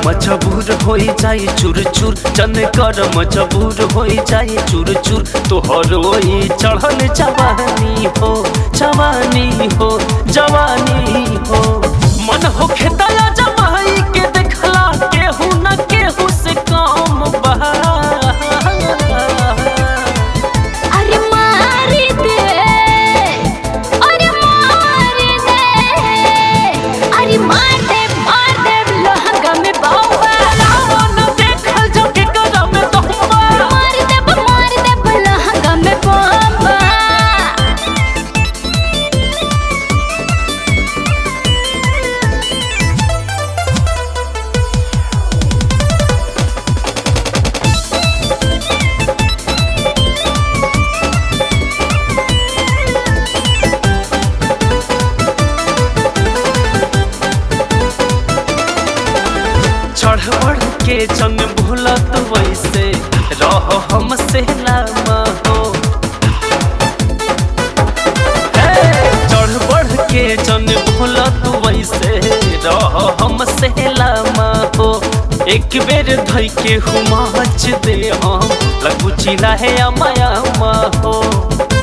मजबूर हो जाए चूर चूर जन कर मजबूर हो जाए चूर चूर तोहर ओई चढ़ल जवानी हो जवानी हो जवानी हो मन हो खेतला जमाई के देखला केहू न केहू से काम बहा अरे मार दे अरे मार दे अरे मार दे मार दे लहंगा में बाबा रावण देखल जगे करम तोहबा मार दे मार दे लहंगा में बाबा चढ़ बढ़ के जंग भूलत वैसे रह हमसे लामा हो हे, चढ़ बढ़ के जंग भूलत वैसे रह हमसे लामा हो एक बेर धई के हुमाच दे हम लगू चिल्ला है अमाया हो